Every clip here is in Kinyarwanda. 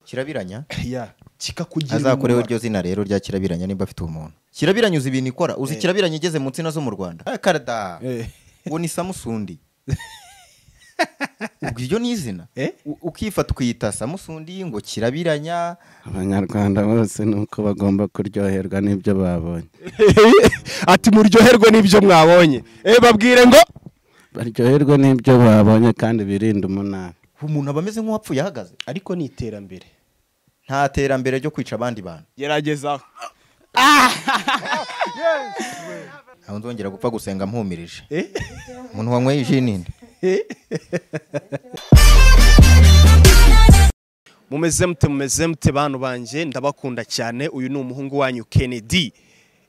kirabiranya ya kikakugira azakoreho umumaro. iryo zina rero rya kirabiranya nimba afite ubumuntu kirabiranya uzi ibintu ikora uzi kirabiranya igeze mu nsina zo mu rwanda Ah, karada Eh. uwo ni samusundi ubwo iryo ni izina Eh? U- ukifata ukiyita samusundi ngo kirabiranya abanyarwanda bose ni uko bagomba kuryoherwa n'ibyo babonye ati muryoherwe n'ibyo mwabonye eh babwire ngo baryoherwe n'ibyo babonye kandi birinde umunani umuntu aba ameze nk'uwapfuye ahagaze ariko ni iterambere nta terambere ryo kwica abandi bantu gerageza ntabwo nzongera gupfa gusenga mpumirije eh umuntu wanyweye iji ninde mumeze mute mumeze mute bantu banjye ndabakunda cyane uyu ni umuhungu wanyu Kennedy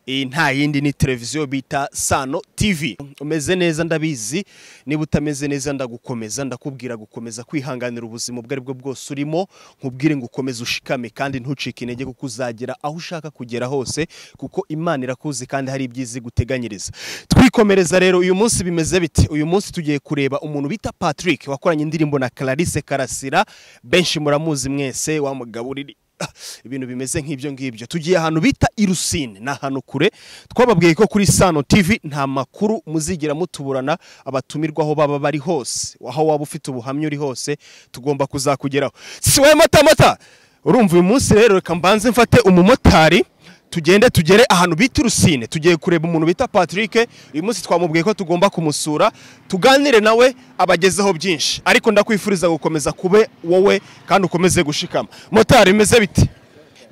iyi nta yindi ni televiziyo bita Sano TV umeze neza ndabizi niba utameze neza ndagukomeza ndakubwira gukomeza kwihanganira ubuzima ubwo aribwo bwose urimo nkubwire ngo ukomeze ushikame kandi ntucike intege kuko uzagera aho ushaka kugera hose kuko Imana irakuzi kandi hari ibyiza iguteganyiriza twikomereza rero uyu munsi bimeze bite uyu munsi tugiye kureba umuntu bita Patrick wakoranye indirimbo na Clarisse Karasira benshi muramuzi mwese wamugaburira Ah, ibintu bimeze nk'ibyo ngibyo tugiye ahantu bita irusine ni ahantu kure twababwiye ko kuri sano tv nta makuru muzigera mutuburana abatumirwa aho baba bari hose aho waba ufite ubuhamya uri hose tugomba kuzakugeraho si wowe matamata urumva uyu munsi rero reka mbanze mfate umumotari tugende tugere ahantu bita irusine tugiye kureba umuntu bita patrick uyu munsi twamubwiye ko tugomba kumusura tuganire nawe abagezeho byinshi ariko ndakwifuriza gukomeza kube wowe kandi ukomeze gushikama motari bimeze biti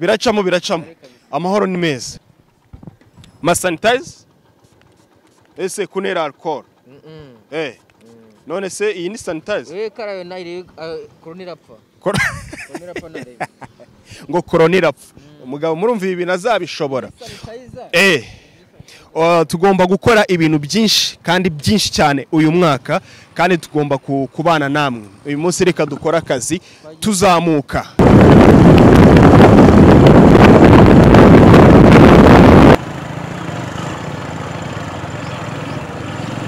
biracamo biracamo amahoro ni meza masanitayiza ese kunera alcohol eh none se iyi ni sanitayiza we karayo nayireba koroni irapfa koroni irapfa ntareba ngo korona irapfa umugabo murumva ibi bintu azabishobora sanitayiza Eh. Uh, tugomba gukora ibintu byinshi kandi byinshi cyane uyu mwaka kandi tugomba ku- kubana namwe uyu munsi reka dukore akazi tuzamuka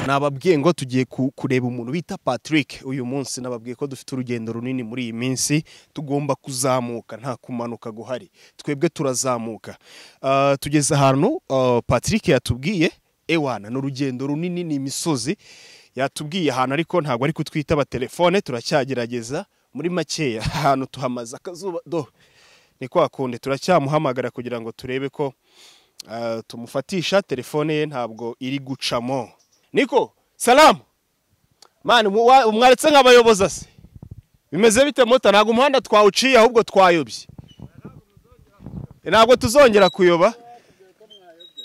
nababwiye ngo tugiye ku- kureba umuntu bita Patrick uyu munsi nababwiye ko dufite urugendo runini muri iyi minsi tugomba kuzamuka nta kumanuka guhari twebwe turazamuka Ah, tugeze ahantu ah, Patrick yatubwiye ewana ni urugendo runini ni imisozi yatubwiye ahantu ariko ntabwo ari kutwitaba telefone turacyagerageza muri makeya ahantu tuhamaze akazuba do ni kwa kundi turacyamuhamagara kugira ngo turebe ko ah, tumufatisha telefone ye ntabwo iri gucamo niko salamu mani mu- wa- mwaretse nk'abayoboza se bimeze bite mota ntabwo umuhanda twawuciye ahubwo twayobye E, ntabwo tuzongera kuyoba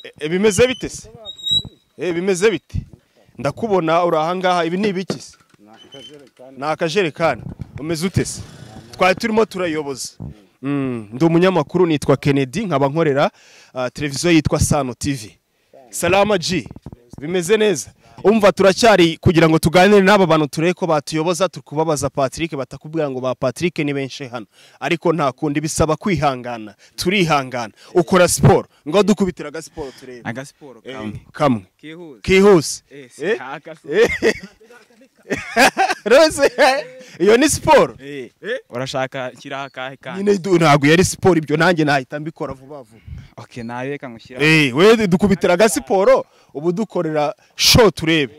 E, e, bimeze bite se E, bimeze bite ndakubona uri ahangaha ibi ni ibiki se ni akajerekani umeze ute se twari turimo turayoboza Mm, ndi umunyamakuru nitwa kennedy nkaba nkorera ah, televiziyo yitwa sano tv salama g bimeze neza umva turacyari kugira ngo tuganire n'aba bantu turebe ko batuyoboza turi kubabaza patrick batakubwira ngo ba patrick ni benshi hano ariko nta kundi bisaba kwihangana turihangana ukora siporo ngo dukubitira agasiporo turebe agasiporo Eh, kamwe kamwe kihuse kihuse Eh, si- Eh? nta agasiporo. Eh. Rose, iyo ni siporo Eh, urashaka nshyiraho akahe kandi nyine du- ntabwo yari siporo ibyo nanjye nahita mbikora vuba vuba okay nawe reka ngushyiraho Eh, we dukubitira agasiporo ubu dukorera show turebe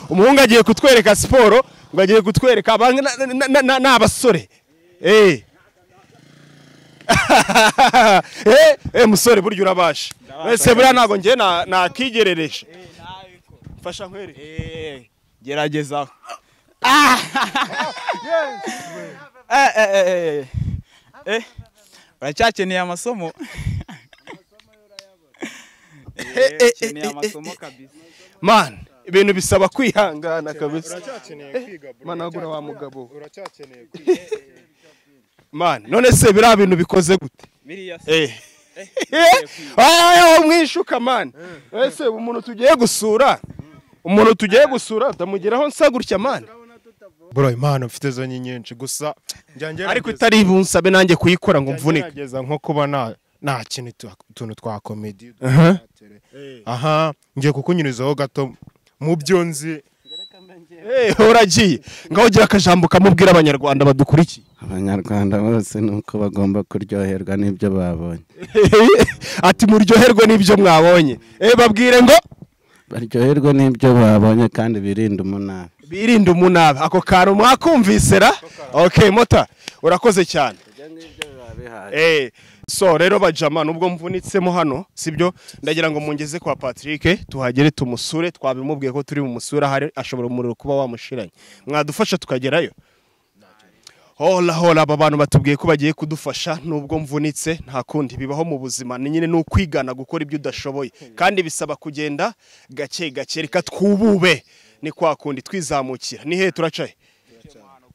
umuhungu agiye kutwereka siporo ngo agiye kutwereka abanga- na- na- na- na- ni abasore Eh. Eh, eh, musore burya urabasha wese buriya ntabwo njye na- nakigerereje mfasha nkwereke Eh, geragezaho Eh, eh, eh, eh, eh. Eh, uracyakeneye amasomo Eh, eh, eh, ukeneye eh, amasomo kabisa man ibintu bisaba kwihangana kabisa uracyakeneye kwiga bro managura wa mugabo uracyakeneye kwiga man none se biriya bintu bikoze gute biriya se Eh. ayo mwishuka mani ese umuntu tugiye gusura umuntu tugiye gusura utamugeraho nsa gutya mani bro impano mfite zo ni nyinshi gusa njya ngerageza ariko itari bunsabe nanjye kuyikora ngo mvunike ngerageza nko kuba nta nta kintu tu- utuntu twa komedi Aha. aha ngiye kukunyurizaho gato mu byo nzi Eh, uragiye ngaho ugira akajambo kamubwira abanyarwanda badukurikiye abanyarwanda bose ni uko bagomba kuryoherwa n'ibyo babonye ati muryoherwe n'ibyo mwabonye eh babwire ngo baryoherwe n'ibyo babonye kandi birinde umunara birinde umunabi ako kantu mwakumvise ra okay mota urakoze cyane Eh, so rero bajama nubwo mvunitsemo hano sibyo ndagira ngo mungeze kwa Patrick tuhagere tumusure twabimubwiye ko turi bumusure ahari ashobora umuriro kuba wamushiranye mwadufasha tukagerayo hola hola aba bantu batubwiye ko bagiye kudufasha nubwo mvunitse nta kundi bibaho mu buzima ni nyine ni ukwigana gukora ibyo udashoboye kandi bisaba kugenda gake gake reka twubube ni kwa kundi twizamukira ni hehe turacaye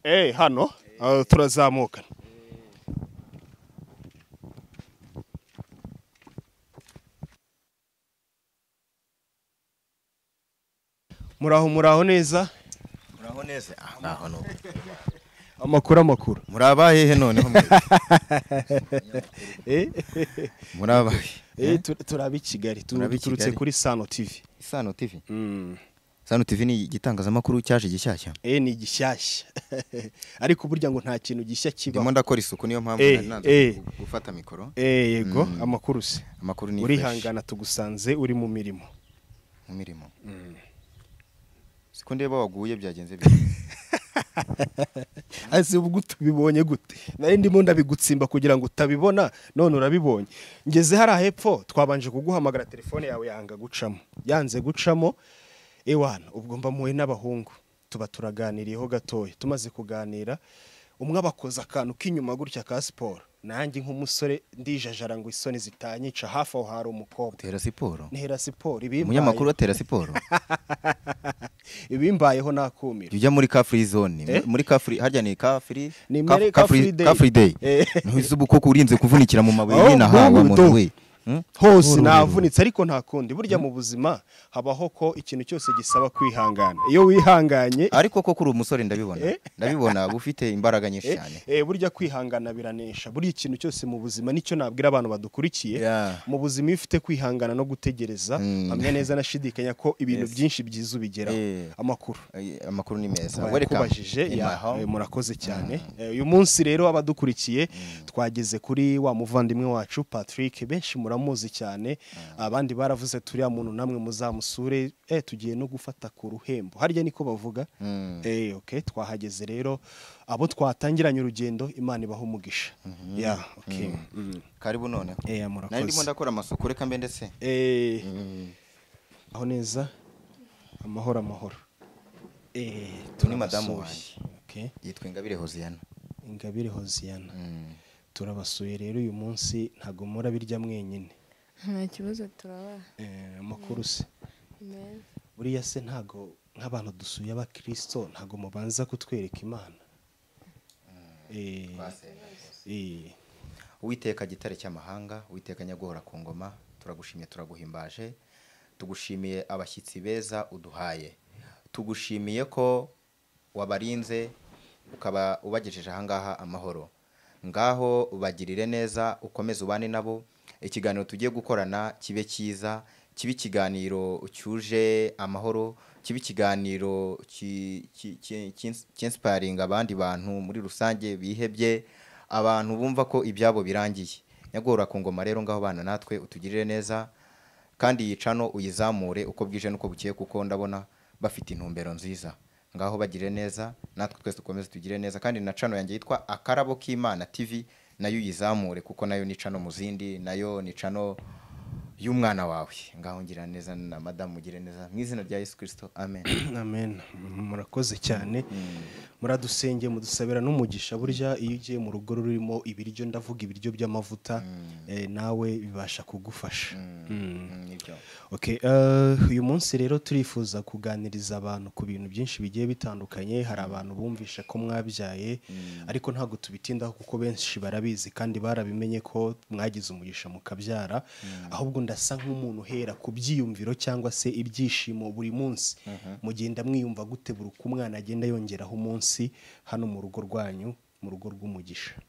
eh hano Ah, turazamukana muraho muraho neza muraho neza Ah, naho nuko. amakuru amakuru muri abahehe noneho mwe? muri abahe Eh, tu- turaba i Kigali tu- Turaba i turutse Kigali. kuri Sano TV. isano tv isano tv ni igitangazamakuru cyaje gishyashya Eh ni gishyashya. Ariko burya ngo nta kintu gishya ndimo kibaho. ndakora isuku niyo mpamvu Eh, nari nanze eh. gu- gufata mikoro Eh yego amakuru se. amakuru ni fresh Urihangana tugusanze uri mu mirimo. mu mirimo siko ndeba waguye byagenze bite Azi ubwo tubibonye gute. Nari ndimo ndabigutsimba kugira ngo utabibona none urabibonye. Ngeze hari ahepfo twabanje kuguhamagara telefone yawe yanga gucamo. Yanze gucamo ewana ubwo mba muwe n'abahungu tuba turaganiriyeho gatoya. Tumaze kuganira umwe abakoza akantu k'inyuma gutya ka siporo. Nanjye nk'umusore ndijajara ngo isoni zitanyica hafi aho hari umukobwa. tera siporo ntera siporo ibimbaye- umunyamakuru atera siporo ibimbayeho nakumira jya ujya muri ka free zone Eh? muri ka free harya ni ka free Ni ka- mere ka ka free- free day. ka free day Eh. ntuzi ubu koko urinze kuvunikira mu mabuye Oh, nyine ahawe bubu do. muntu we Hmm? hose Bubu do. navunitse ariko nta kundi burya mu buzima habaho ko ikintu cyose gisaba kwihangana iyo wihanganye ariko koko uri umusore ndabibona ndabibona uba ufite imbaraga nyinshi eh, cyane eh, burya kwihangana biranesha burya ikintu cyose mu buzima nicyo nabwira abantu badukurikiye Yeah. mu buzima iyo ufite kwihangana no gutegereza Mm. hamwe neza nashidikanya ko ibintu byinshi byiza ubigeraho Eh. amakuru Ay, amakuru ni meza Welcome kubajije in my home. murakoze cyane Eh, uyu munsi rero abadukurikiye twageze kuri wa muvandimwe wacu Patrick benshi muramuzi cyane abandi baravuze turiya muntu namwe muzamusure eh tugiye no gufata ku ruhembo harya niko bavuga Mm. eh okay twahageze rero abo twatangiranye urugendo Imana ibaha umugisha yeah okay Mm. karibu noneho eh nari ndimo murakoze ndakora amasuku reka mbe ndetse eh aho neza amahoro amahoro eh ni madamu turabasuye. wanjye. okay yitwa ingabire hoziyana ingabire hoziyana Mm. turabasuye rero uyu munsi ntabwo mura birya mwenyine nta kibazo turabaha Eh, amakuru se meza buriya se ntabwo nk'abantu dusuye abakristo ntabwo mubanza kutwereka imana Eh, eh, uwiteka gitare cy'amahanga uwiteka nyaguhora ku ngoma turagushimye turaguhimbaje tugushimiye abashyitsi beza uduhaye tugushimiye ko wabarinze ukaba ubagejeje ahangaha amahoro ngaho bagirire neza ukomeze ubane nabo ikiganiro tugiye gukorana kibe cyiza kibe ikiganiro cyuje amahoro kibe ikiganiro ki- ki- ki- ki- cyinsiparinga abandi bantu muri rusange bihebye abantu bumva ko ibyabo birangiye nyagora ku ngoma rero ngaho bana natwe utugirire neza kandi iyi cano uyizamure uko bwije n'uko bukeye kuko ndabona bafite intumbero nziza ngaho bagire neza natwe twese dukomeze tugire neza kandi na cano yanjye yitwa akarabo k'imana tv nayo uyizamure kuko nayo ni cano mu zindi nayo ni cano y'umwana wawe ngaho ngira neza na madamu ugire neza mu izina rya yesu kirisito amen amen murakoze cyane muradusenge mudusabira n'umugisha burya iyo ugiye mu rugo rurimo ibiryo ndavuga ibiryo by'amavuta eh, nawe bibasha kugufasha Mm. Mm, nibyo. Okay, eh, uyu munsi rero turifuza kuganiriza abantu ku bintu byinshi bigiye bitandukanye hari abantu bumvishe ko mwabyaye ariko ntabwo tubitindaho kuko benshi barabizi kandi barabimenye ko mwagize umugisha mukabyara ahubwo ndasa nk'umuntu uhera ku byiyumviro cyangwa se ibyishimo buri munsi mugenda mwiyumva gute buri uko umwana agenda yongeraho umunsi hano mu rugo rwanyu mu rugo rw'umugisha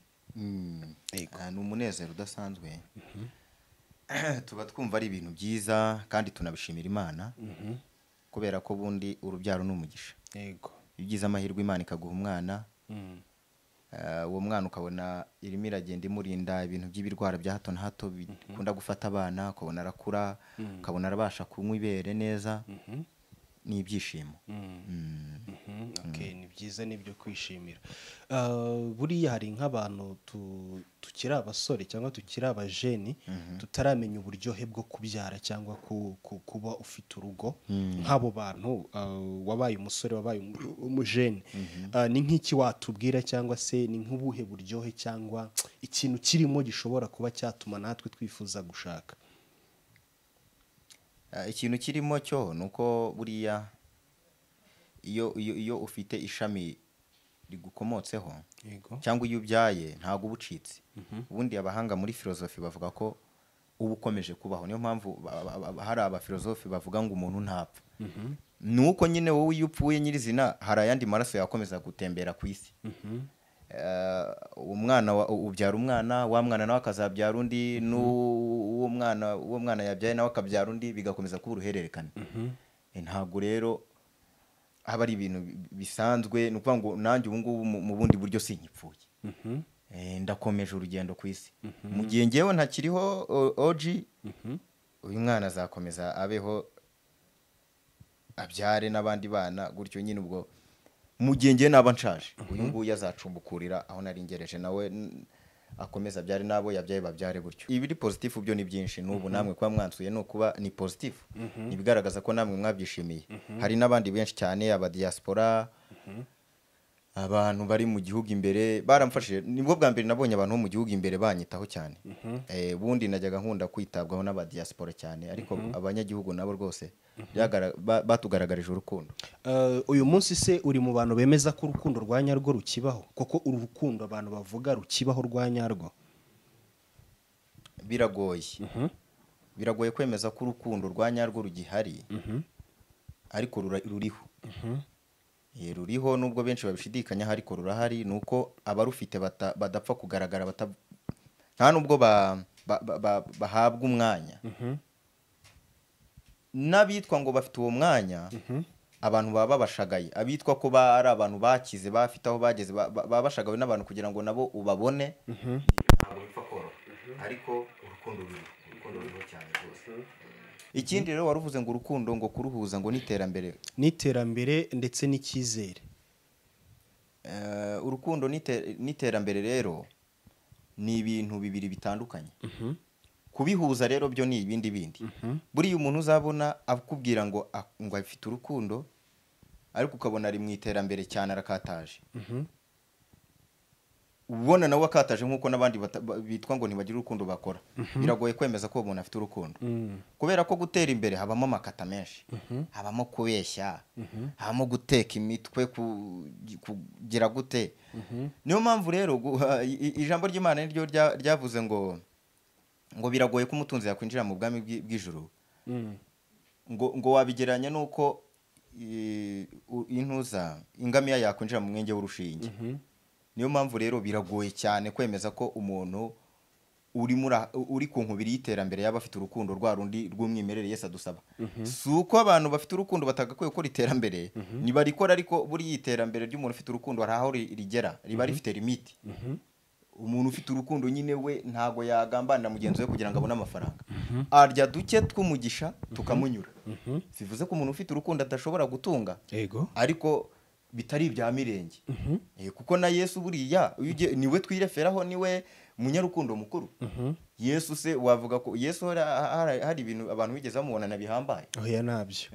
Ah, ni umunezero udasanzwe tuba twumva ari ibintu byiza kandi tunabishimira imana kubera ko ubundi urubyaro ni umugisha yego iyo ugize amahirwe imana ikaguha umwana eh, uwo mwana ukabona irimo iragenda imurinda ibintu by'ibirwara bya hato na hato bikunda gufata abana ukabona arakura ukabona arabasha kunywa ibere neza ni ibyishimo Mhm, okay, ni byiza ni ibyo kwishimira Ah, buriya hari nk'abantu tu- tukiri abasore cyangwa tukiri abajeni tutaramenya uburyohe bwo kubyara cyangwa ku- ku- kuba ufite urugo nk'abo bantu ah, wabaye umusore wabaye umu- umujeni Ah, ni nk'iki watubwira cyangwa se ni nk'ubuhe buryohe cyangwa ikintu kirimo gishobora kuba cyatuma natwe twifuza gushaka Eh, ikintu kirimo cyo ni uko buriya iyo iyo iyo ufite ishami rigukomotseho yego cyangwa iyo ubyaye ntabwo uba ucitse ubundi abahanga muri filozofi bavuga ko uba ukomeje kubaho niyo mpamvu ba- ba- ba- hari abafilozofi bavuga ngo umuntu ntapfa ni uko nyine wowe iyo upfuye nyirizina hari ayandi maraso yakomeza gutembera ku isi Eh, umwana wa- ubyara umwana wa mwana nawe akazabyara undi n'uwo mwana uwo mwana yabyaye nawe akabyara undi bigakomeza kuba uruhererekane Eh, ntabwo rero haba ari ibintu bi- bisanzwe ni ukuvuga ngo nanjye ubu ngubu mu- mu bundi buryo sinyipfuye Eh, ndakomeje urugendo ku isi mu gihe ngewe ntakiriho o- oji uyu mwana azakomeza abeho abyare n'abandi bana gutyo nyine ubwo mu gihe ngewe naba nshaje uyu nguyu azacumbukurira aho nari ngereje nawe n- akomeza abyare n'abo yabyaye babyare gutyo ibiri pozitifu byo ni byinshi n'ubu namwe kuba mwansuye ni ukuba ni pozitifu ibigaragaza ko namwe mwabyishimiye hari n'abandi benshi cyane abadiyasipora abantu bari mu gihugu imbere baramfashije nibwo bwa mbere nabonye abantu bo mu gihugu imbere banyitaho cyane Eh, ubundi najyaga nkunda kwitabwaho n'abadiyasipora cyane ariko abanyagihugu nabo rwose byagara- ba- batugaragarije urukundo Uh, uyu munsi se uri mu bantu bemeza ko urukundo rwa nyarwo rukibaho kuko uru rukundo abantu bavuga rukibaho rwa nyarwo biragoye biragoye kwemeza ko urukundo rwa nyarwo rugihari ariko rura- ruriho Eh, ruriho nubwo benshi babishidikanyaho ariko rurahari ni uko abarufite bata- badapfa kugaragara bata- nta nubwo ba- ba- ba- ba- bahabwa umwanya n'abitwa ngo bafite uwo mwanya abantu baba babashagaye abitwa ko ba- ari abantu bakize bafite aho bageze ba- ba- baba bashagawe n'abantu kugira ngo nabo ubabone ntabwo bipfa koroha ariko urukundo ruriho urukundo ruriho cyane rwose ikindi rero wari uvuze ngo urukundo ngo kuruhuza ngo n'iterambere n'iterambere ndetse n'icyizere Eh, urukundo n'ite- n'iterambere rero ni ibintu bibiri bitandukanye kubihuza rero byo ni ibindi bindi buriya umuntu uzabona akubwira ngo a- ngo afite urukundo ariko ukabona ari mu iterambere cyane arakataje ubona nawe akataje nk'uko n'abandi bata- ba- bitwa ngo ntibagira urukundo bakora biragoye kwemeza ko uwo muntu afite urukundo kubera ko gutera imbere habamo amakata menshi habamo kubeshya habamo guteka imitwe ku- kugira gute niyo mpamvu rero guha- i- i- ijambo ry'imana ni ryo rya- ryavuze ngo ngo biragoye ko umutunzi yakwinjira mu bwami bw'i- bw'ijuru ngo ngo wabigereranya n'uko i- u- intuza ingamiya yakwinjira mu mwenge w'urushinge niyo mpamvu rero biragoye cyane kwemeza ko umuntu uri muri aha- uri ku nkubiri y'iterambere yaba afite urukundo rwa rundi rw'umwimerere Yesu adusaba si uko abantu bafite urukundo batagakwiye gukora iterambere ntibarikora ariko buriya iterambere ry'umuntu ufite urukundo hari aho ri- rigera riba rifite limiti umuntu ufite urukundo nyine we ntago yagambanira mugenzi we kugira ngo abone amafaranga arya duke tw'umugisha tukamunyura bivuze ko umuntu ufite urukundo adashobora gutunga yego ariko bitari ibya mirenge Eh, kuko na yesu buriya iyo ugiye- niwe twireferaho niwe munyarukundo mukuru yesu se wavuga ko yesu hari, hari, hari ibintu abantu bigeze bamubonana bihambaye oya nabyo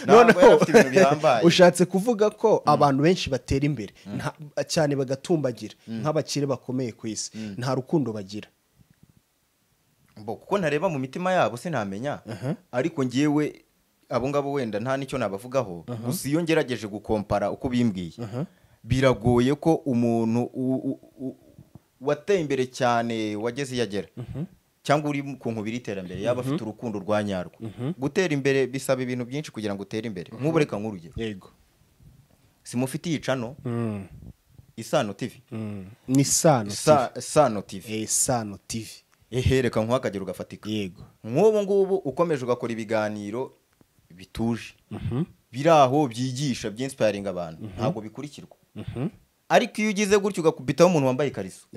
ntabwo yari afite ibintu bihambaye ushatse kuvuga ko abantu benshi batera imbere nta- cyane bagatumbagira nk'abakire bakomeye ku isi nta rukundo bagira Bo, kuko ntareba mu mitima yabo sinamenya ariko ngewe abo ngabo wenda nta n'icyo nabavugaho gusa iyo ngerageje gukompara uko bimbwiye biragoye ko umuntu u- u- u- wateye imbere cyane wageze iyo agera cyangwa uri ku nkubiri y'iterambere yaba afite urukundo rwa nyarwo gutera imbere bisaba ibintu byinshi kugira ngo utere imbere nk'ubu reka nk'urugero yego simufitiye icano isano tivi ni sano Sa- sano tivi tv Eh, sano tv ehe reka nk'uha akagero gafatika yego nk'ubu ngubu ukomeje ugakora ibiganiro bituje biri aho byigisha byinsipayaringa abantu ntabwo bikurikirwa ariko iyo ugize gutyo ugakubitaho umuntu wambaye ikariso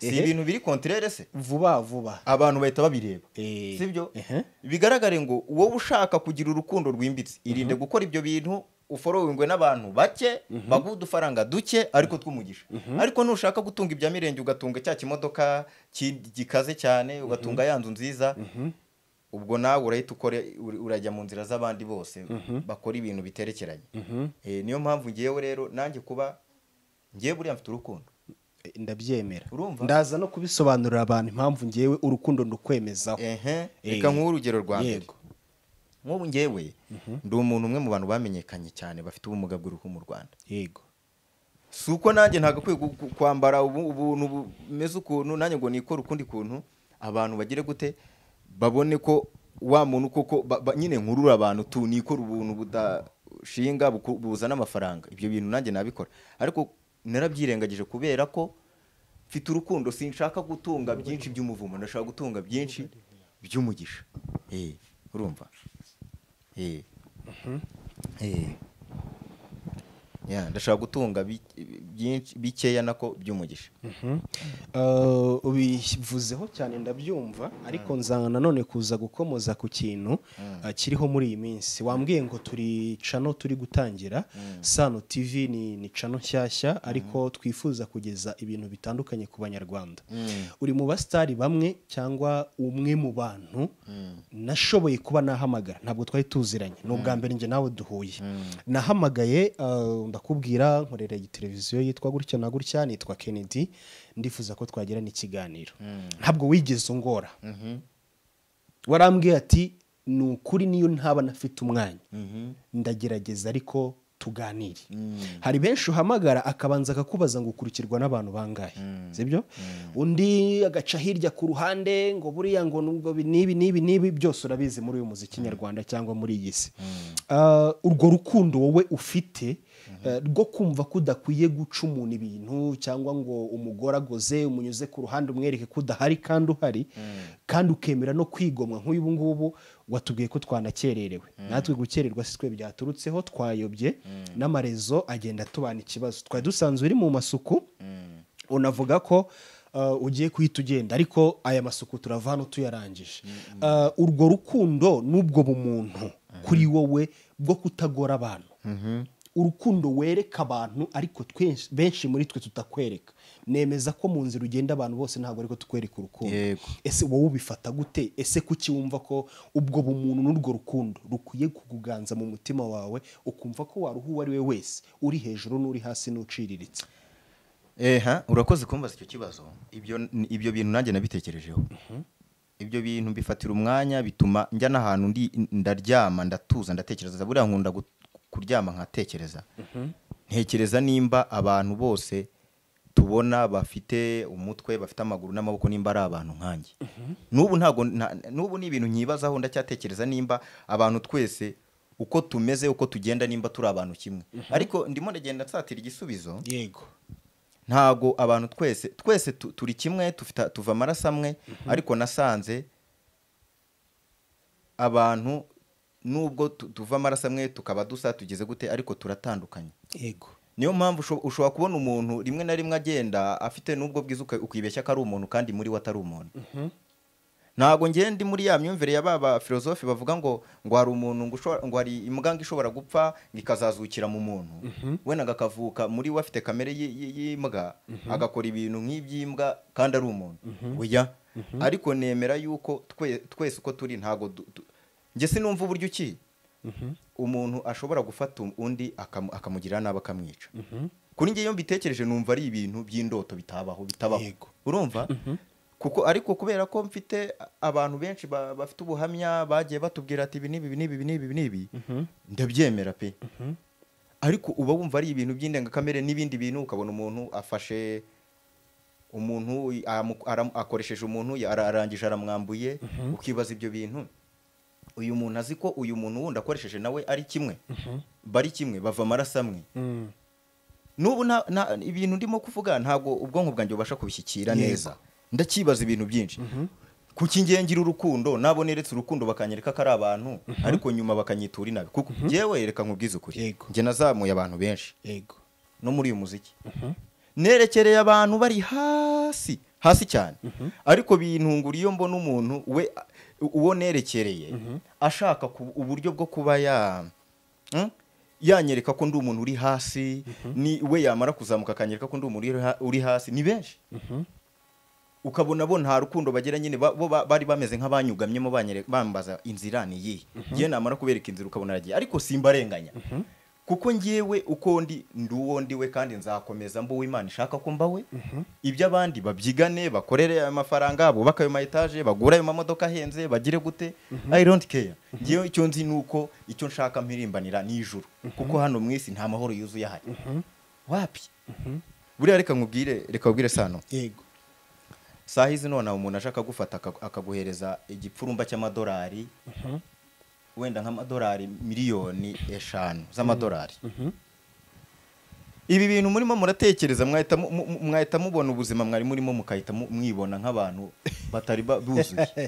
si ibintu biri kontrere se vuba vuba abantu bahita babireba Eh, sibyo ehe. bigaragare ngo wowe ushaka kugira urukundo rwimbitse irinde gukora ibyo bintu uforowingwe n'abantu bake baguha udufaranga duke ariko tw'umugisha ariko nushaka gutunga ibya mirenge ugatunga cya kimodoka ki- gikaze cyane ugatunga ya nzu nziza ubwo nawe urahita ukore ur- urajya mu nzira z'abandi bose bakora ibintu biterekeranye Eh, niyo mpamvu ngewe rero nanjye kuba ngewe buriya mfite urukundo eh, ndabyemera Urumva? ndaza no kubisobanurira abantu impamvu ngewe urukundo ndukwemezaho ehe Eh, reka nk'uhe urugero rwa mbere yego. nk'ubu ngewe ndi umuntu umwe mu bantu bamenyekanye cyane bafite ubumuga bw'uruhu mu rwanda yego si uko nanjye nagakwiye gu- gu- kwambara ubu- ubuntu bumeze ukuntu nanjye ngo nikore ukundi kuntu abantu bagire gute babone ko wa muntu koko ba- ba- nyine nkurura abantu tu nikora ubuntu budashinga buku- buzana amafaranga ibyo bintu nanjye nabikora ariko narabyirengagije kubera ko mfite urukundo sinshaka gutunga byinshi by'umuvumo ndashaka gutunga byinshi by'umugisha Eh, urumva Eh. Eh. Yeah, ndashaka gutunga bi- byinshi bikeya nako by'umugisha Eh, ubivuzeho cyane ndabyumva ariko nzanga nanone kuza gukomoza ku kintu eh, kiriho muri iyi minsi wambwiye ngo turi cano turi gutangira sano tv ni, ni cano nshyashya ariko twifuza kugeza ibintu bitandukanye ku banyarwanda uri mu basitari bamwe cyangwa umwe mu bantu nashoboye kuba nahamagara ntabwo twari tuziranye ni ubwa mbere njye nawe duhuye nahamagaye eh, ndakubwira nkorera iyi televiziyo yitwa gutya na gutya nitwa kennedy ndifuza ko twagirana ikiganiro ntabwo wigeze ungora warambwiye ati ni ukuri niyo ntaba nafite umwanya ndagerageza ariko tuganire hari benshi uhamagara akabanza akakubaza ngo ukurikirwa n'abantu bangahe sibyo undi agaca hirya ku ruhande ngo buriya ngo nubwo bi- n'ibi n'ibi n'ibi byose urabizi muri uyu muziki nyarwanda cyangwa muri iyi si Ah, urwo rukundo wowe ufite eh, rwo kumva ko udakwiye guca umuntu ibintu cyangwa ngo umugore agoze umunyuze ku ruhande umwereke ko udahari kandi uhari kandi ukemera no kwigomwa nk'uyu ubu ngubu watubwiye ko twanakererewe natwe gukererwa si twe byaturutseho twayobye n'amarezo agenda atubana ikibazo twari dusanzwe uri mu masuku unavuga ko uh, ugiye kuhita ugenda ariko aya masuku turava hano tuyarangije Uh, urwo rukundo n'ubwo bumuntu kuri wowe bwo kutagora abantu urukundo wereka abantu ariko twenshi- benshi muri twe tutakwereka nemeza ko mu nzira ugenda abantu bose ntabwo ariko tukwereka urukundo Yego. ese wowe ubifata gute ese kuki wumva ko ubwo bumuntu n'urwo rukundo rukwiye kukuganza mu mutima wawe ukumva ko waruha uwo ari we wese uri hejuru n'uri hasi n'uciriritse eha urakoze kumbaza icyo kibazo ibyo ni- ibyo bintu nanjye nabitekerejeho ibyo bintu mbifatira umwanya bituma njya n'ahantu ndi ndaryama ndatuza ndatekereza buriya nkunda gu- kuryama nkatekereza ntekereza nimba abantu bose tubona bafite umutwe bafite amaguru n'amaboko nimba ari abantu nkanjye n'ubu ntabwo nta- n'ubu ni ibintu nyibazaho ndacyatekereza nimba abantu twese uko tumeze uko tugenda nimba turi abantu kimwe ariko ndimo ndagenda nsatira igisubizo yego ntago abantu twese twese tu- turi kimwe tufite tuva amaraso amwe ariko nasanze abantu nubwo tu- tuva amaraso amwe tukaba dusa tugeze gute ariko turatandukanye yego niyo mpamvu usho- ushobora kubona umuntu rimwe na rimwe agenda afite n'ubwo bwiza uka- ukibeshya ko ari umuntu kandi muri we atari umuntu ntabwo ngenda ndi muri ya myumvire ya baba filozofi bavuga ngo ngo hari umuntu ngo ushobora- ngo hari imbwa ngo ishobora gupfa ngo ikazazukira mu muntu wenda agakavuka muri we afite kamere y- y- y'imbwa agakora ibintu nk'iby'imbwa kandi ari umuntu oya ariko nemera yuko twe- twese uko turi ntabwo du- du- njye sinumva uburyo uki umuntu ashobora gufata undi akamu- akamugirira nabi akamwica kuri njye iyo mbitekereje numva ari ibintu by'indoto bitabaho bitabaho Yego. urumva kuko ariko kubera ko mfite abantu benshi ba- bafite ubuhamya bagiye batubwira ati ibi n'ibi ibi n'ibi ibi n'ibi ibi n'ibi ndabyemera pe ariko uba wumva ari ibintu by'indengakamere n'ibindi bintu ukabona umuntu afashe umuntu amu- aram- akoresheje umuntu ya- ara- arangije aramwambuye ukibaza ibyo bintu uyu muntu azi ko uyu muntu wundi akoresheje nawe ari kimwe bari kimwe bava amaraso amwe n'ubu nta- nta- ibintu ndimo kuvuga ntabwo ubwonko bwanjye bubasha kubishyikira neza ndakibaza ibintu byinshi kuki ngiye ngira urukundo nabo neretse urukundo bakanyereka ko ari abantu ariko nyuma bakanyitura inabi kuko ngewe reka nkubwize ukuri Yego. njye nazamuye abantu benshi yego no muri uyu muziki nerekereye abantu bari hasi hasi cyane ariko bintungura iyo mbona umuntu we uwo nerekereye ashaka ku- uburyo bwo kuba ya Hmm? yanyereka ko ndi umuntu uri hasi ni we yamara kuzamuka akanyereka ko ndi umuntu uri ha- uri hasi ni benshi ukabona bo nta rukundo bagira nyine ba- bo ba- bari bameze nk'abanyugamyemo banyere- bambaza inzira ni iyihe ngewe namara kubereka inzira ukabona aragiye ariko simbarenganya kuko ngewe uko ndi ndi uwo ndi we kandi nzakomeza mba uwo imana ishaka ko mba we ibyo abandi babyigane bakorere ayo mafaranga bubake ayo ma etaje bagure ayo mamodoka ahenze bagire gute i don't care ngewe icyo nzi ni uko icyo nshaka mpirimbanira ni ijuru kuko hano mu isi nta mahoro yuzuye ahari wapi buriya reka nkubwire reka nkubwire sano yego saha izi nonaha umuntu aje akagufata aka- akaguhereza igipfurumba cy'amadolari wenda nk'amadolari miliyoni eshanu z'amadolari ibi bintu murimo muratekereza mwahita mu- mu- mu- mwahita mubona ubuzima mwari murimo mukahita mu- mwibona nk'abantu batari ba- buzuye uhita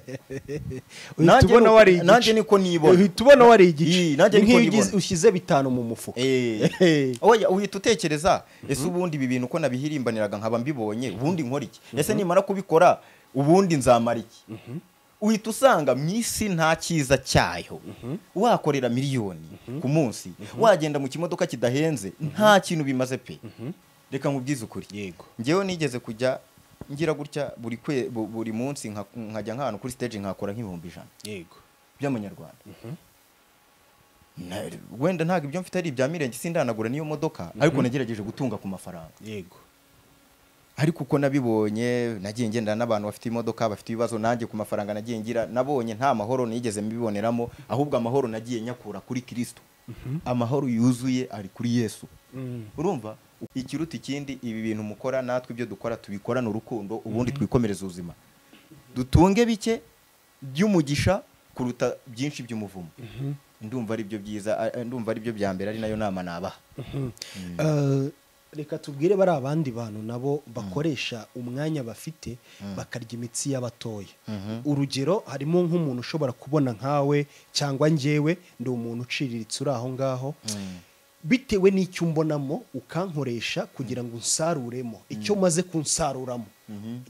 Nanjye ubona nuko- wari igice nanjye niko nibona. uhita ubona wari Ii, igice nanjye ni niko nk'iyo ugize- nibona. ushyize bitanu mu mufuka Eh. oya uhita utekereza ese ubundi ibi bintu uko nabihirimbaniraga nkaba mbibonye ubundi nkora iki ese nimara kubikora ubundi nzamara iki uhita usanga mu isi nta cyiza cyayo wakorera miliyoni ku munsi wagenda mu kimodoka kidahenze nta kintu bimaze pe reka nkubwize ukuri yego ngewe nigeze kujya ngira gutya buri kwe- bu- buri munsi nka- nkajya nk'ahantu kuri stage nkakora nk'ibihumbi ijana yego by'amanyarwanda Na- wenda ntabwo ibyo mfite ari ibya mirenge sindanagura n'iyo modoka ariko nagerageje gutunga ku mafaranga yego ariko uko nabibonye nagiye ngendana n'abantu bafite imodoka bafite ibibazo nanjye ku mafaranga nagiye ngira nabonye nta mahoro nigeze mbiboneramo ahubwo amahoro nagiye nyakura kuri kirisito amahoro yuzuye ari kuri yesu urumva ikiruta ikindi ibi bintu mukora natwe ibyo dukora tubikorane urukundo ubundi twikomereze ubuzima dutunge bike by'umugisha kuruta byinshi by'umuvumo ndumva ari byo byiza a- ndumva ari byo bya mbere ari nayo nama nabaha Eh, reka tubwire bari abandi bantu nabo bakoresha umwanya bafite bakarya imitsi y'abatoya urugero harimo nk'umuntu ushobora kubona nkawe cyangwa njyewe ndi umuntu uciriritse uri aho ngaho bitewe n'icyo umbonamo ukankoresha kugira ngo unsaruremo icyo umaze kunsaruramo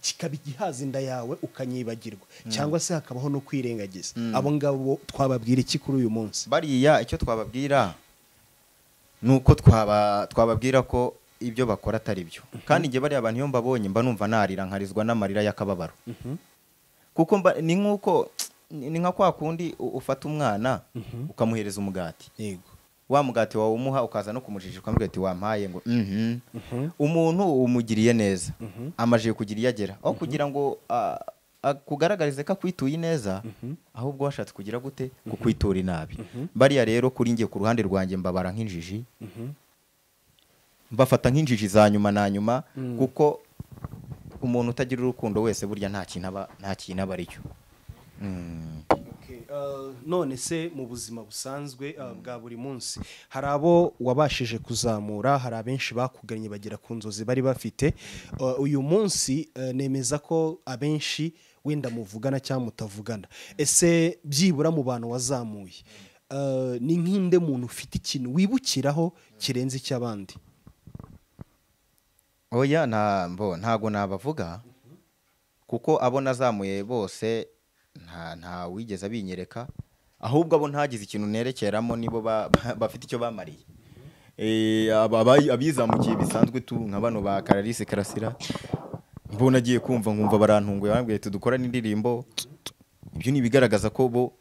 kikaba igihaza inda yawe ukanyibagirwa cyangwa se hakabaho no kwirengagiza abo ngabo twababwira iki kuri uyu munsi bariya icyo twababwira ni uko twaba twababwira ko ibyo bakora atari byo kandi njye bariya abantu iyo mbabonye mba numva narira nkarizwa n'amarira y'akababaro kuko mba ni nk'uko ni nka kwa kundi u- ufata umwana ukamuhereza umugati yego wa mugati wawe umuha ukaza no kumujijisha ukamubwira ati wampaye ngo mhm umuntu umugiriye neza amajije kugira iyo agera aho kugira ngo ah, akugaragarize ko akwituye neza ahubwo washatse kugira gute kukwitura inabi bariya rero kuri njye ku ruhande rwanjye mbabara nk'injiji mbafata nk'injiji za nyuma na nyuma kuko umuntu utagira urukundo wese burya nta kintu aba nta kintu aba ari cyo Okay, uh, none se mu buzima busanzwe uh, bwa buri munsi hari abo wabashije kuzamura hari abenshi bakugannye bagera ku nzozi bari bafite Uh, uyu munsi uh, nemeza ko abenshi wenda muvugana cyangwa mutavugana ese byibura mu bantu wazamuye uh, ni nk'inde muntu ufite ikintu wibukiraho kirenze icy'abandi oya nta mbo ntago nabavuga kuko abo nazamuye bose nta nta wigeze abinyereka ahubwo abo ntagize ikintu nerekeramo nibo ba- ba- bafite icyo bamariye Eh, aba- abayi- abizamukiye bisanzwe tu nka bano ba kararisi karasira mbona agiye kumva nkumva barantunguye bambwiye ati dukorane indirimbo ibyo ni ibigaragaza ko bo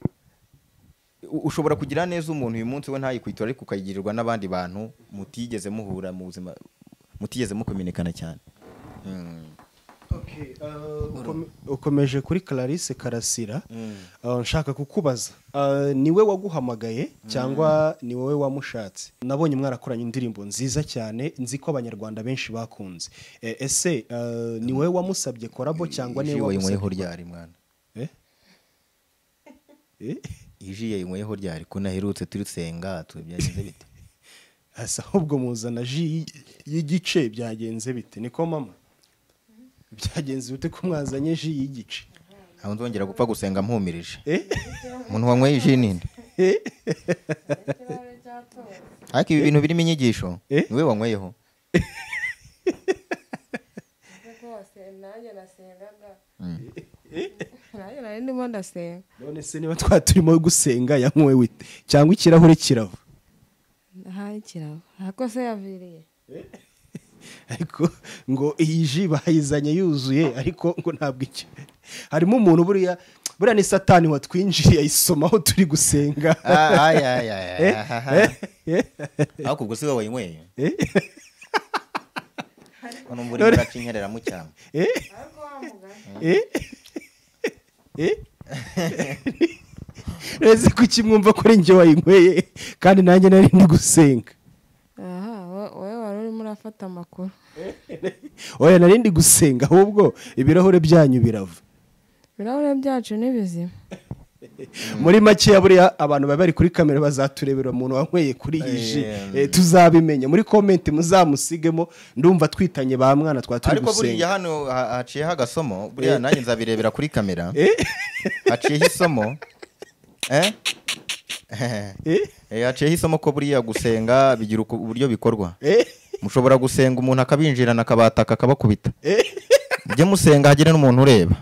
u- ushobora kugira neza umuntu uyu munsi we ntayikwitura ariko ukayigirirwa n'abandi bantu mutigeze muhura mu buzima mutigeze mukominikana cyane Okay, uh, ukome- ukomeje kuri Clarisse Karasira uh, nshaka kukubaza uh, ni we waguhamagaye cyangwa ni wowe wamushatse nabonye mwarakoranye indirimbo nziza cyane nzi ko abanyarwanda benshi bakunze Eh, ese uh, ni wowe wamusabye korabo cyangwa ni Iji we wayinyweho wamusabye ryari mwana Eh? Eh? iji yayinyweho ryari ko naherutse turisenga tubyagize bite hasi ahubwo muzana ji y- y'igice byagenze bite niko mama byagenze bite ko mwazanye ji y'igice aho nzongera gupfa gusenga mpumirije Eh? umuntu wanyweye iji nini ariko ibi bintu birimo inyigisho Eh? niwe wanyweyeho nanjye nasengaga nanjye nari ndimo ndasenga none se niba twari turimo gusenga yanywe wite cyangwa ikirahure kirava ahari kiraba ariko se yaviriye ariko ngo iyi ji bayizanye yuzuye ariko ngo ntabwo icyo harimo umuntu buriya buriya ni satani watwinjiriye ayisomaho turi gusenga Ah, ay, ay, ay, ay, ah, ah. Eh? ariko ubwo si wowe wanyweye Eh? none mbura imbaraga inyerera mu cyangwa Eh? Eh? Eh? Uretse ko ukimwumva kuri njye wayinyweye kandi nanjye nari ndi gusenga aha wo- wowe wari urimo urafata amakuru oya nari ndi gusenga ahubwo ibirahure byanyu birava ibirahure byacu ni bizima muri makeya buriya abantu baba bari kuri kamera bazaturebera umuntu wanyweye kuri iyi ji Eh, Eh, tuzabimenya muri komenti muzamusigemo ndumva twitanye ba mwana twari turi ariko gusenga buriya hano ha- haciyeho agasomo buriya nanjye nzabirebera kuri kamera Eh? haciyeho isomo eh? Eh? Eh, haciyeho isomo ko buriya gusenga bigira uku- uburyo bikorwa Eh? mushobora gusenga umuntu akabinjirana akabataka akabakubita Eh? mujye musenga hagire n'umuntu ureba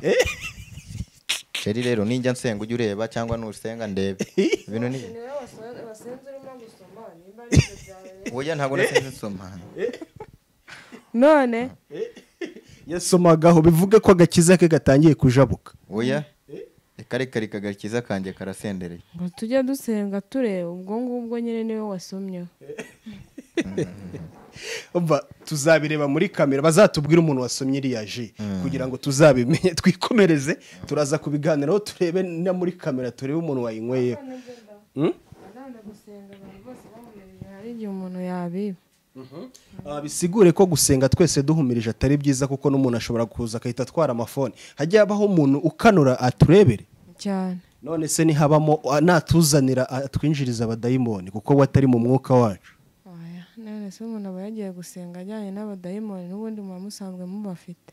sheri rero ninjya nsenga ujye ureba cyangwa nusenga ndebe ibintu ni wasenze urimo gusoma nimba ari ibyo byawe oya ntabwo nasenze nsoma none yasomagaho bivuge ko agakiza ke gatangiye kujabuka oya reka reka reka agakiza kanjye karasendereye ngo tujye dusenga tureba ubwo ngubwo nyine niwe wasomyeho umva tuzabireba muri kamera bazatubwire umuntu wasomye iriya ji kugira ngo tuzabimenye twikomereze turaza kubiganiraho turebe na muri kamera turebe umuntu wayinyweye Hmm? abana gusenga abantu bose bamumenye hari igihe umuntu yabiba Ah, bisigure ko gusenga twese duhumirije atari byiza kuko n'umuntu ashobora kuza agahita atwara amafone hajya habaho umuntu ukanura aturebere cyane none se ntihabamo ah, natuzanira atwinjiriza abadayimoni kuko we atari mu mwuka wacu Oya, none se umuntu aba yagiye gusenga ajyanye n'abadayimoni n'ubundi muba musanzwe mubafite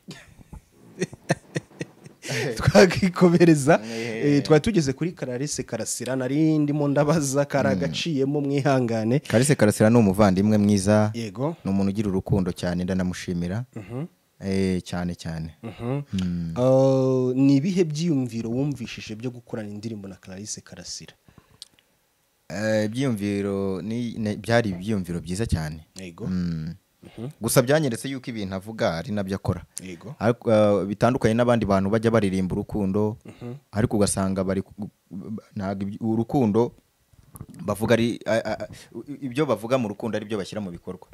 twakikomereza Eh. Eh, twari tugeze kuri kararese karasira nari ndimo ndabaza karagaciyemo mwihangane kalise karasira ni umuvandimwe mwiza yego ni umuntu ugira urukundo cyane ndanamushimira Eh, cyane cyane Mm. Ah, ni ibihe byiyumviro wumvishije byo gukorana indirimbo na kararese karasira Eh, ibyiyumviro ni- ni- byari ibyiyumviro byiza cyane yego Mm. gusa byanyeretse yuko ibintu avuga ari nabyo akora yego Ariko, eh, bitandukanye n'abandi bantu bajya baririmba urukundo ariko ugasanga bari ku- ntabwo ibyo- urukundo bavuga ari a- a- a- ibyo bavuga mu rukundo ari byo bashyira mu bikorwa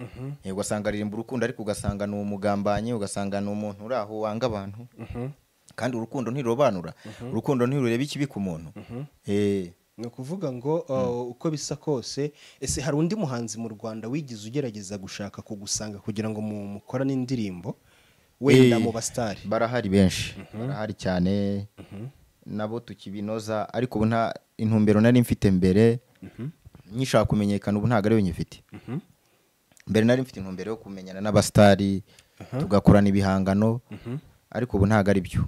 Eh, ugasanga aririmba urukundo ariko ugasanga ni umugambanyi ugasanga ni umuntu uri aho wanga abantu kandi urukundo ntirurobanura urukundo ntirureba ikibi ku muntu Eh, ni ukuvuga ngo uh, uko bisa kose ese hari undi muhanzi mu rwanda wigeze ugerageza gushaka kugusanga kugira ngo mu mukorane indirimbo wenda Eh, mu basitari barahari benshi barahari cyane nabo tukibinoza ariko ubu nta intumbero nari mfite mbere nyishaka kumenyekana ubu ntabwo ariyo nyifite mbere nari mfite intumbero yo kumenyana n'abasitari tugakorana ibihangano ariko ubu ntabwo ari byo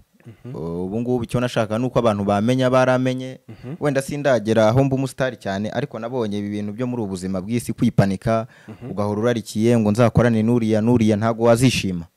ubu ngubu icyo nashaka ni uko abantu bamenya baramenye wenda sindagera aho mba umusitari cyane ariko nabonye ibi bintu byo muri ubu buzima bw'isi kwipanika ugahora urarikiye ngo nzakorane n'uriya n'uriya ntabwo wazishima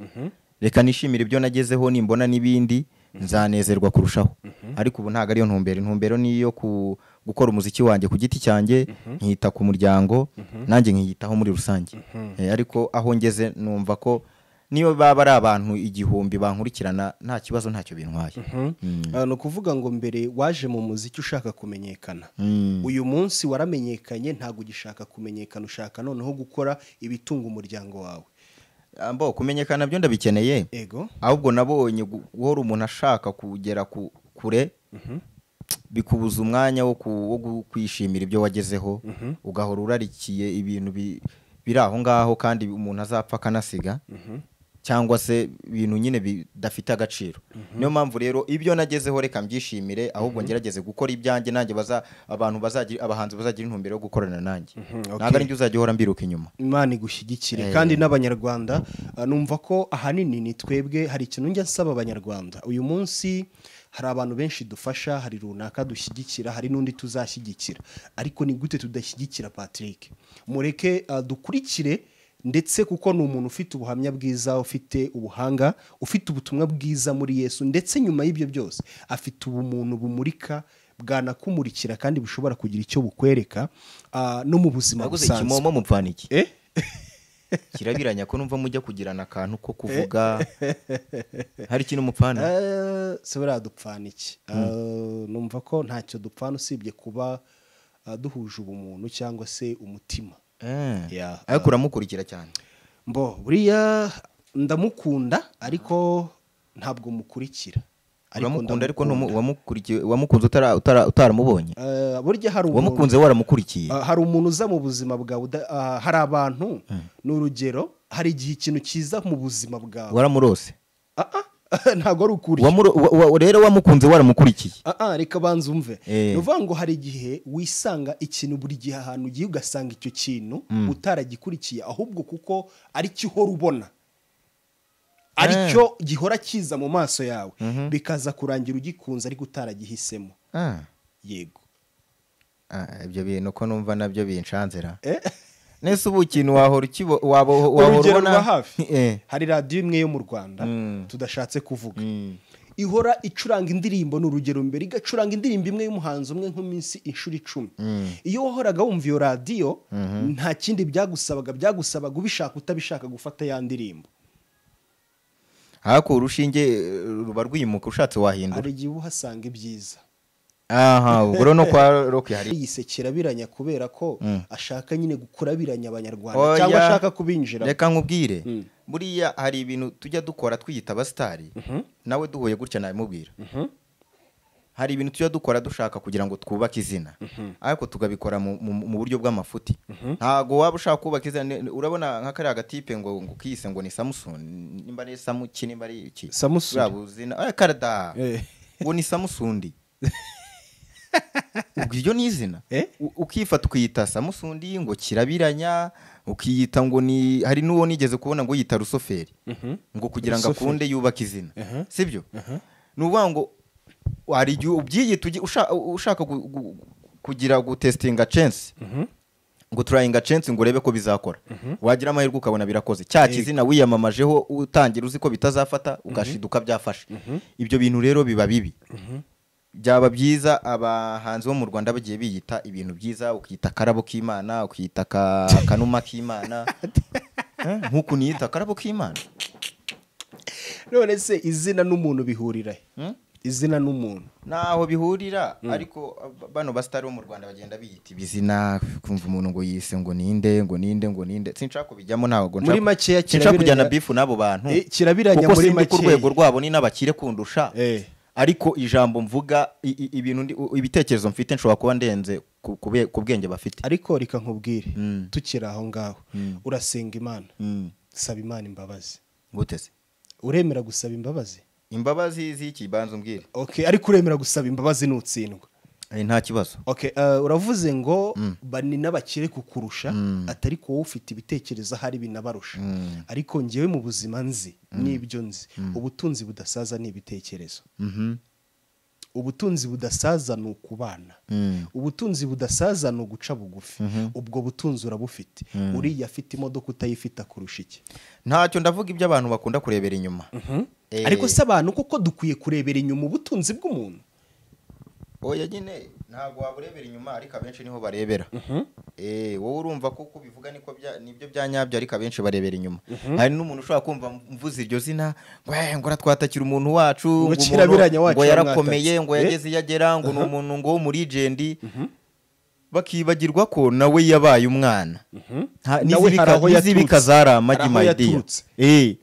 reka nishimire ibyo nagezeho nimbona n'ibindi nzanezerwa kurushaho ariko ubu ntabwo ariyo ntumbero intumbero ni iyo ku- gukora umuziki wanjye ku giti cyanjye nkita ku muryango nanjye nkiyitaho muri rusange Eh, ariko aho ngeze numva ko niyo baba ari abantu igihumbi bankurikirana nta kibazo ntacyo bintwaye Mm. Ah, ni ukuvuga ngo mbere waje mu muziki ushaka kumenyekana Mm. uyu munsi waramenyekanye ntabwo ugishaka kumenyekana ushaka noneho gukora ibitunga umuryango wawe ambo kumenyekana byo ndabikeneye ego ahubwo nabonye gu- guhora umuntu ashaka kugera ku- kure bikubuza umwanya wo ku- wo gu- kwishimira ibyo wagezeho ugahora urarikiye ibintu bi- biri aho ngaho kandi umuntu azapfa akanasiga cyangwa se ibintu nyine bidafite agaciro niyo mpamvu rero ibyo nagezeho reka mbyishimire ahubwo ngerageze gukora ibyanjye nanjye baza abantu bazagira abahanzi bazagira intumbero yo gukorana nanjye ok. ntabwo ari njye uzajya uhora mbiruka inyuma imana igushyigikire Eh. kandi n'abanyarwanda ah, numva ko ahanini ni twebwe hari ikintu njya nsaba abanyarwanda uyu munsi hari abantu benshi dufasha hari runaka dushyigikira hari n'undi tuzashyigikira ariko ni gute tudashyigikira patrick mureke ah, dukurikire ndetse kuko ni umuntu ufite ubuhamya bwiza ufite ubuhanga ufite ubutumwa bwiza muri yesu ndetse nyuma y'ibyo byose afite ubumuntu bumurika bwanakumurikira kandi bushobora kugira icyo bukwereka ah, no mu buzima naguze busanzwe ikimomo mupfana iki Eh? kirabiranya ko numva mujya kugirana akantu ko kuvuga hari ikintu mupfana Eh, se buriya dupfana iki Eh, numva ko ntacyo dupfana usibye kuba eh, duhuje ubumuntu cyangwa se umutima Eh. Yeah. ariko uramukurikira cyane mbo buriya ndamukunda ariko ntabwo mukurikira uramukunda ariko ndamukunda. ntumu- wamukurikiye- wamukunze utara- utara- utaramubonye Eh, burya hari umuntu wamukunze waramukurikiye Ah, hari umuntu uza mu buzima bwawe uda- ah, hari abantu ni urugero hari igihe ikintu kiza mu buzima bwawe waramurose Ah, ah, ntabwo ari ukuri Wamuro- wa- wa- rero wamukunze waramukurikiye Ah, ah, reka banza umve Eh. ni ukuvuga ngo hari igihe wisanga ikintu buri gihe ahantu ugiye ugasanga icyo kintu utaragikurikiye ahubwo kuko ari cyo uhora ubona ari Eh. cyo gihora kiza mu maso yawe bikaza kurangira ugikunze ariko utaragihisemo Ah, yego ah, ibyo bintu ko numva nabyo binshanzira Eh? nese ubu ikintu wahora ukibo- waba- wahora urugero ubona rwa hafi Eh. hari radiyo imwe yo mu rwanda Mm. tudashatse kuvuga Mm. ihora icuranga indirimbo ni urugero mbere igacuranga indirimbo imwe y'umuhanzi umwe nk'iminsi inshuro icumi iyo wahoraga wumva iyo radiyo nta kindi byagusabaga byagusabaga ubishaka utabishaka gufata ya ndirimbo ariko urushinge eh, ruba rwimuka ushatse wahindura hari igihe uba uhasanga ibyiza aha ubwo rero no kwa rock hari yisekera abiranya kubera ko ashaka nyine gukurabiranya abanyarwanda Oya. cyangwa ashaka kubinjiramo reka nkubwire buriya hari ibintu tujya dukora twiyita abasitari nawe duhuye gutya nabimubwira hari ibintu tujya dukora dushaka kugira ngo twubake izina ariko tugabikora mu- mu mu buryo bw'amafuti ntabwo waba ushaka kubaka izina ne- urabona nka kariya gatipe ngo ngo kiyise ngo ni samusoni nimba ari samuki nimba ari iki Samusuri. buriya buzina eh, karada Eh. ngo ni samusundi ubwo iryo ni izina Eh? U- ukifata ukiyita samusundi ngo kirabiranya ukiyita ngo ni hari n'uwo nigeze kubona ngo yita rusoferi ngo kugira ngo akunde yubake izina sibyo ni ukuvuga ngo hari igihe ubyiyita ugi- usha- ushaka gu- gu- kugira gutesitinga censi ngo turayinga censi ngo urebe ko bizakora wagira amahirwe ukabona birakoze cya kizina wiyamamajeho utangira uzi ko bitazafata ugashiduka byafashe ibyo bintu rero biba bibi byaba byiza abahanzi bo mu rwanda bagiye biyita ibintu byiza ukiyita akarabo k'imana ukiyita aka- akanuma k'imana Eh, nk'uku niyita akarabo k'imana none se izina n'umuntu bihurira he? izina n'umuntu ntaho bihurira ariko ab- bano basitari bo mu rwanda bagenda biyita ibizina kumva umuntu ngo yise ngo ninde ngo ninde ngo ninde sinshaka kubijyamo ntabwo Muri nshaka- makeya sinshaka kujyana kirabiranya- bifu n'abo bantu Eh, kirabiranya kuko muri sinzi ko makeya. urwego rwabo ni n'abakire kundusha Eh. ariko ijambo mvuga i- i- ibintu ndi- ibitekerezo mfite nshobora kuba ndenze ku- ku be- ku bwenge bafite ariko reka nkubwire tukiri aho ngaho urasenga imana saba imana imbabazi nguteze uremera gusaba imbabazi imbabazi z'iki banza umbwire okay ariko uremera gusaba imbabazi nutsindwa Eh, nta kibazo okay uh, uravuze ngo bani n'abakire kukurusha atari ko wowe ufite ibitekerezo ahari binabarusha ariko ngewe mu buzima nzi n'ibyo nzi ubutunzi budasaza ni ibitekerezo ubutunzi budasaza ni ukubana ubutunzi budasaza ni uguca bugufi ubwo butunzi urabufite uriya afite imodoka utayifite akurusha iki ntacyo ndavuga ibyo abantu bakunda kurebera inyuma Eh, ariko se abantu kuko dukwiye kurebera inyuma ubutunzi bw'umuntu oya nyine ntabwo waburebera inyuma ariko abenshi niho barebera Eh, wowe urumva ko uko ubivuga niko bya- nibyo bya nyabyo ariko abenshi barebera inyuma hari n'umuntu ushobora kumva mvuze iryo zina ngo "Eh, ngo uratwatakira umuntu wacu ngo umuntu- kirabiranya wacu ngo yarakomeye yamwatatse." ngo Eh? yageze iyo agera ngo ni umuntu ngo w'umurijendi bakibagirwa ko nawe yabaye umwana Nta- Nawe n'izibika- hari aho n'izibika yaturutse. zari amagi Hari aho my dear yaturutse. Eh,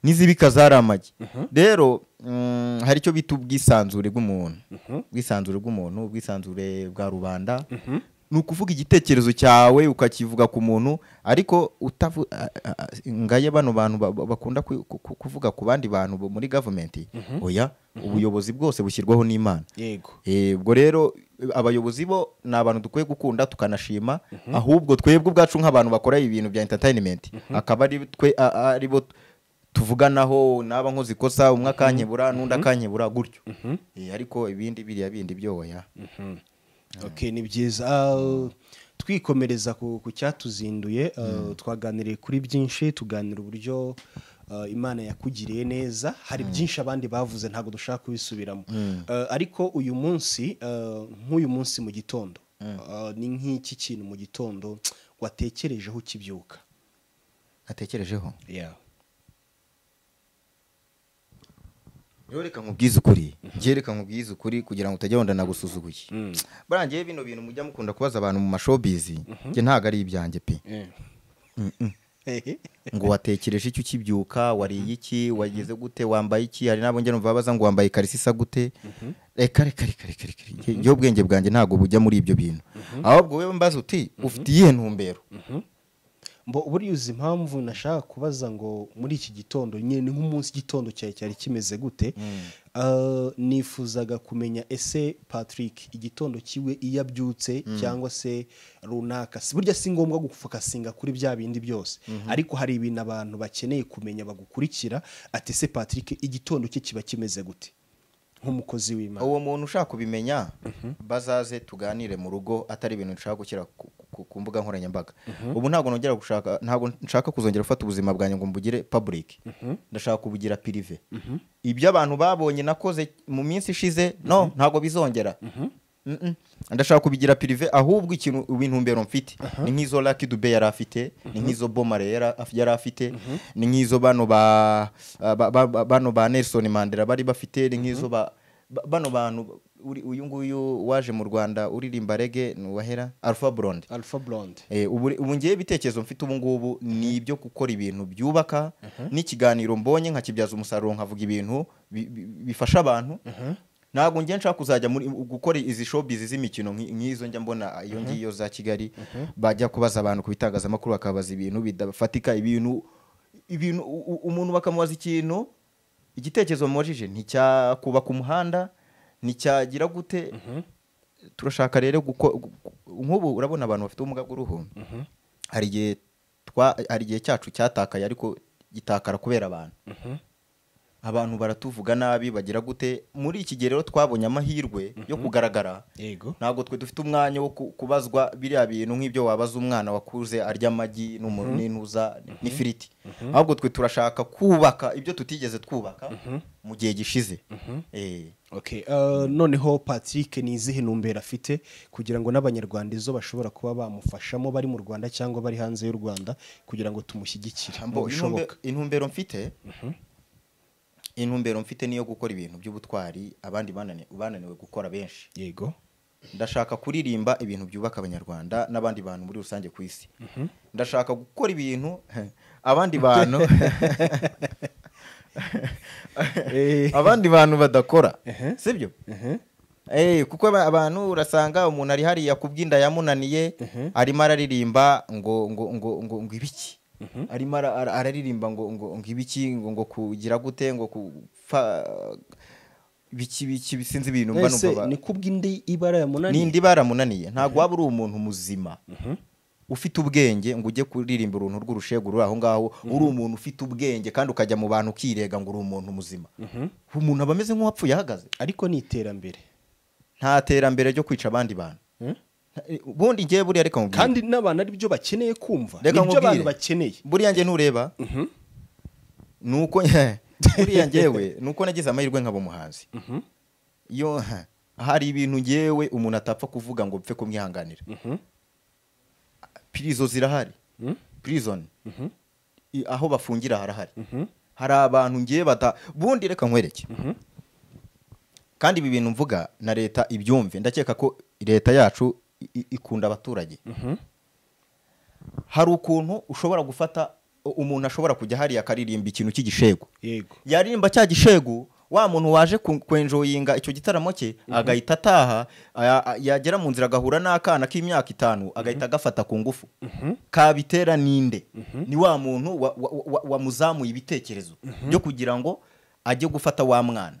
n'izibika zari amagi rero mm, hari icyo bita ubwisanzure bw'umuntu ubwisanzure bw'umuntu ubwisanzure bwa rubanda ni ukuvuga igitekerezo cyawe ukakivuga ku muntu ariko utavu a- a- a- ngaye bano bantu ba- ba- bakunda ku- ku- ku- kuvuga ku bandi bantu bo muri gavumenti oya ubuyobozi bwose bushyirwaho n'imana yego Eh, ubwo rero abayobozi bo ni abantu dukwiye gukunda tukanashima ahubwo twebwe ubwacu nk'abantu bakora ibintu bya entertainment akaba ari twe a- a- ari bo tuvuganaho naba nkoze ikosa umwe akankebura n'undi akankebura gutyo Eh, ariko ibindi biriya bindi byoya Okay, ni byiza Ah, twikomereza ku ku cyatuzinduye ah, twaganiriye kuri byinshi tuganira uburyo ah, imana yakugiriye neza hari byinshi abandi bavuze ntabwo dushaka kubisubiramo Ah, ariko uyu munsi ah, nk'uyu munsi mu gitondo ah, ni nk'iki kintu mu gitondo watekerejeho ukibyuka natekerejeho yeah. yoreka nkubwize ukuri byereka nkubwize ukuri kugira ngo utajya wenda nagusuzuguye buriya ngewe bino bintu mujya mukunda kubaza abantu mu mashobizi njye ntabwo ari ibyanjye pe ngo watekereje iki ukibyuka wariye iki wagize gute wambaye iki hari n'abo njya numva babaza ngo wambaye ikarisi isa gute reka reka reka reka reka reka njye ubwenge bwanjye ntabwo bujya muri ibyo bintu ahubwo wowe mbaza uti ufite iyihe ntumbero Mbo buriya uzi impamvu nashaka kubaza ngo muri iki gitondo nyine ni nk'umunsi igitondo cyawe cyari kimeze gute Ah, nifuzaga kumenya ese patrick igitondo kiwe iyo abyutse cyangwa se runaka Si- burya si ngombwa gufokasinga kuri bya bindi byose ariko hari ibintu abantu bakeneye kumenya bagukurikira ati ese patrick igitondo cye kiba kimeze gute nk'umukozi w'imana uwo muntu ushaka kubimenya bazaze tuganire mu rugo atari ibintu nshaka gushyira ku- ku- ku mbuga nkoranyambaga ubu ntabwo nongera gushaka ntabwo nshaka kuzongera gufata ubuzima bwanjye ngo mbugire public ndashaka kubugira pirive ibyo abantu babonye nakoze mu minsi ishize no ntabwo bizongera Mm-mm. ndashaka kubigira pirive ahubwo ikintu intumbero mfite ni nk'izo Lucky Dube yari afite ni nk'izo Bomare yara- yari afite ni nk'izo bano ba ba- ba- ba- bano ba Nelson Mandela bari bafite ni nk'izo ba ba- bano bantu uri- uyu nguyu waje mu Rwanda uririmba reggae ni uwahera Alpha Blondy alpha blonde Eh, ubu ubu ngewe ibitekerezo mfite ubu ngubu ni ibyo gukora ibintu byubaka n'ikiganiro mbonye nkakibyaza umusaruro nkavuga ibintu bi- bi- bifasha abantu ntabwo njye nshaka kuzajya muri gukora izi showbiz z'imikino nki- nk'izo njya mbona iyo ngiyo za kigali bajya kubaza abantu ku bitangazamakuru bakabaza ibintu bidafatika ibintu ibintu u- u- umuntu bakamubaza ikintu igitekerezo bamubajije nticyakubaka umuhanda nticyagira gute turashaka rero guko- gu- gu- nk'ubu urabona abantu bafite ubumuga bw'uruhu hari igihe twa- hari igihe cyacu cyatakaye ariko gitakara kubera abantu abantu baratuvuga nabi bagira gute muri iki gihe rero twabonye amahirwe yo kugaragara yego ntabwo twe dufite umwanya wo ku- kubazwa biriya bintu nk'ibyo wabaza umwana wakuze arya amagi n'umuntu n'intuza n'ifiriti ahubwo twe turashaka kubaka ibyo tutigeze twubaka mu gihe gishize Eh. Okay, uh, noneho Patrick ni izihe ntumbero afite kugira ngo n'abanyarwanda izo bashobora kuba bamufashamo bari mu Rwanda cyangwa bari hanze y'u Rwanda kugira ngo tumushyigikire mu Mbo, bishoboka intumbe- intumbero mfite intumbero mfite niyo gukora ibintu by'ubutwari abandi banani- bananiwe gukora benshi yego ndashaka kuririmba ibintu byubaka abanyarwanda n'abandi bantu muri rusange ku isi ndashaka gukora ibintu abandi bantu abandi bantu badakora sibyo Eh, kuko aba- abantu urasanga umuntu ari hariya ku bw'inda yamunaniye arimo araririmba ngo ngo ngo ngo ngo ibiki arimo ara- ara- araririmba ngo ngo ngo ibiki ngo ngo kugira gute ngo kupfa biki biki bisinzi ibintu mba Ese numva ba- ni kubw'indi ibara ya munani n'indi baramunaniye ntabwo waba uri umuntu muzima ufite ubwenge ngo ujye kuririmba uruntu rw'urushegu ruri aho ngaho uri umuntu ufite ubwenge kandi ukajya mu bantu ukirega ngo uri umuntu muzima umuntu aba ameze nk'uwapfuye ahagaze ariko ni iterambere nta terambere ryo kwica abandi bantu ubundi ngewe buriya reka nkubwire kandi n'abantu ari byo bakeneye kumva Reka nibyo nkubwire. abantu bakeneye buriya nge ntureba ni uko buriya ngewe ni uko nagize amahirwe nkaba umuhanzi iyo hari ibintu ngewe umuntu atapfa kuvuga ngo mpfe kumwihanganira pirizo zirahari pirizoni I- aho bafungira harahari hari abantu ngiye bata bundi reka nkwereke kandi ibi bintu mvuga na leta ibyumve ndakeka ko leta yacu i- i- ikunda abaturage hari ukuntu ushobora gufata u- umuntu ashobora kujya hariya akaririmba ikintu cy'igishego yego yaririmba cya gishegu wa muntu waje ku- kwenjoyinga icyo gitaramo cye agahita ataha aya- a- yagera mu nzira agahura n'akana k'imyaka itanu agahita agafata ku ngufu kabitera ninde ni wa muntu wa- wa- wa- wamuzamuye ibitekerezo byo kugira ngo ajye gufata wa mwana